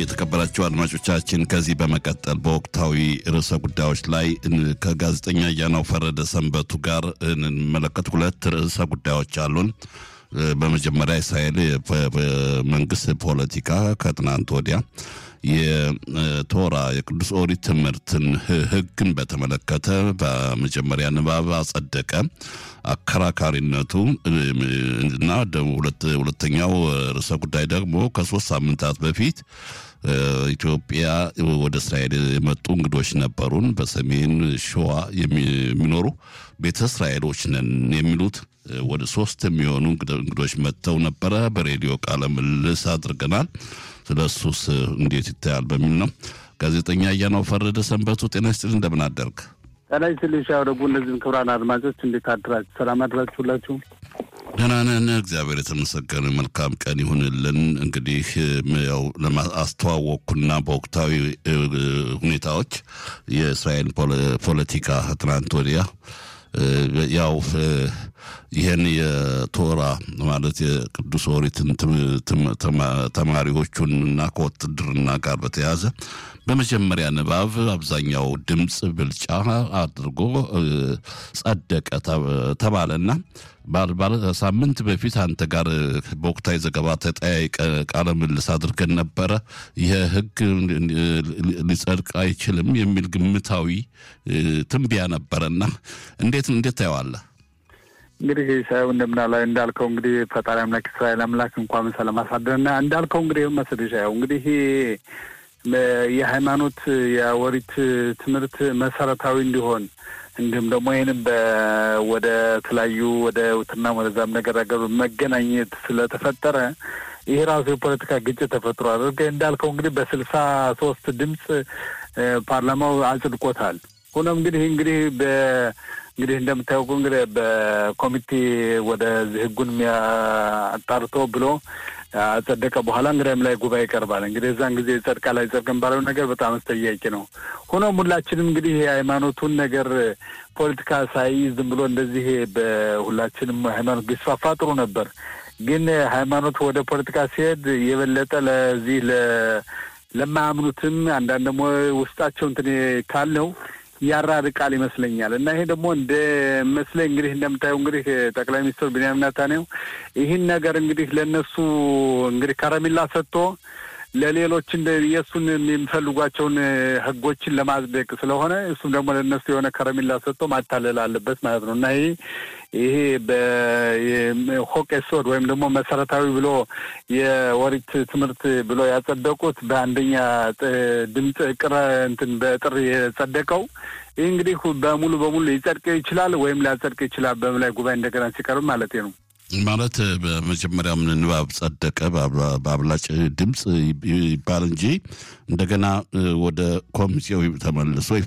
የተከበራቸው አድማጮቻችን ከዚህ በመቀጠል በወቅታዊ ርዕሰ ጉዳዮች ላይ ከጋዜጠኛ እያናው ፈረደ ሰንበቱ ጋር እንመለከት ሁለት ርዕሰ ጉዳዮች አሉን። በመጀመሪያ እስራኤል መንግስት ፖለቲካ ከትናንት ወዲያ የቶራ የቅዱስ ኦሪት ትምህርትን ሕግን በተመለከተ በመጀመሪያ ንባብ አጸደቀ። አከራካሪነቱ እና ሁለተኛው ርዕሰ ጉዳይ ደግሞ ከሶስት ሳምንታት በፊት ኢትዮጵያ ወደ እስራኤል የመጡ እንግዶች ነበሩን። በሰሜን ሸዋ የሚኖሩ ቤተ እስራኤሎች ነን የሚሉት ወደ ሶስት የሚሆኑ እንግዶች መጥተው ነበረ። በሬዲዮ ቃለ ምልልስ አድርገናል። ስለ እሱስ እንዴት ይታያል በሚል ነው። ጋዜጠኛ እያናው ፈረደ ሰንበቱ ጤና ይስጥልኝ፣ እንደምን አደርግ? ጤና ይስጥልኝ ሻው ደግሞ እነዚህም ክቡራን አድማጮች እንዴት አድራችሁ? ሰላም አድራችሁ ሁላችሁ? ደህና ነን፣ እግዚአብሔር የተመሰገነ መልካም ቀን ይሁንልን። እንግዲህ ያው ለማስተዋወቅኩና በወቅታዊ ሁኔታዎች የእስራኤል ፖለቲካ ትናንት ወዲያ ያው ይህን የቶራ ማለት የቅዱስ ኦሪትን ተማሪዎቹን እና ከውትድርና ጋር በተያያዘ በመጀመሪያ ንባብ አብዛኛው ድምፅ ብልጫ አድርጎ ጸደቀ ተባለና ሳምንት በፊት አንተ ጋር በወቅታዊ ዘገባ ተጠያይቀ ቃለ ምልልስ አድርገን ነበረ። ይህ ሕግ ሊጸድቅ አይችልም የሚል ግምታዊ ትንቢያ ነበረና እንዴት እንዴት ታየዋለህ? እንግዲህ ሳይው እንደምናላ እንዳልከው እንግዲህ ፈጣሪ አምላክ እስራኤል አምላክ እንኳን ሰላም አሳደረና እንዳልከው እንግዲህ መሰለሽ ያው እንግዲህ የሃይማኖት የኦሪት ትምህርት መሰረታዊ እንዲሆን እንዲሁም ደግሞ ይህንም ወደ ተለያዩ ወደ ውትና ወደዛም ነገር ነገሩ መገናኘት ስለተፈጠረ ይህ ራሱ የፖለቲካ ግጭት ተፈጥሮ አድርገ እንዳልከው እንግዲህ በስልሳ ሶስት ድምፅ ፓርላማው አጽድቆታል። ሆኖም እንግዲህ እንግዲህ በ እንግዲህ እንደምታውቁ እንግዲህ በኮሚቴ ወደዚህ ህጉን አጣርቶ ብሎ አጸደቀ በኋላ እንግዲህም ላይ ጉባኤ ይቀርባል። እንግዲህ እዛን ጊዜ ጸድቃ ላይ ጸድቀን ባለው ነገር በጣም አስጠያቂ ነው። ሆኖም ሁላችንም እንግዲህ የሃይማኖቱን ነገር ፖለቲካ ሳይዝ ዝም ብሎ እንደዚህ በሁላችንም ሃይማኖት ቢስፋፋ ጥሩ ነበር። ግን ሃይማኖት ወደ ፖለቲካ ሲሄድ የበለጠ ለዚህ ለማያምኑትም አንዳንድ ደግሞ ውስጣቸው እንትን ካለው ያራርቃል ይመስለኛል። እና ይሄ ደግሞ እንደ መስለኝ እንግዲህ እንደምታየው እንግዲህ ጠቅላይ ሚኒስትር ቢንያሚን ኔታንያሁ ይህን ነገር እንግዲህ ለእነሱ እንግዲህ ከረሜላ ሰጥቶ ለሌሎች እንደ የእሱን የሚፈልጓቸውን ህጎችን ለማጽደቅ ስለሆነ እሱም ደግሞ ለእነሱ የሆነ ከረሜላ ሰጥቶ ማታለል አለበት ማለት ነው እና ይሄ ይሄ በሆቅ ሶድ ወይም ደግሞ መሰረታዊ ብሎ የኦሪት ትምህርት ብሎ ያጸደቁት በአንደኛ ድምፅ ቅረ እንትን በጥር የጸደቀው ይህ እንግዲህ በሙሉ በሙሉ ሊጸድቅ ይችላል ወይም ሊያጸድቅ ይችላል በምን ላይ ጉባኤ እንደገና ሲቀርብ ማለት ነው። ማለት በመጀመሪያም ንባብ ጸደቀ በአብላጭ ድምፅ ይባል እንጂ እንደገና ወደ ኮሚቴው ተመልሶ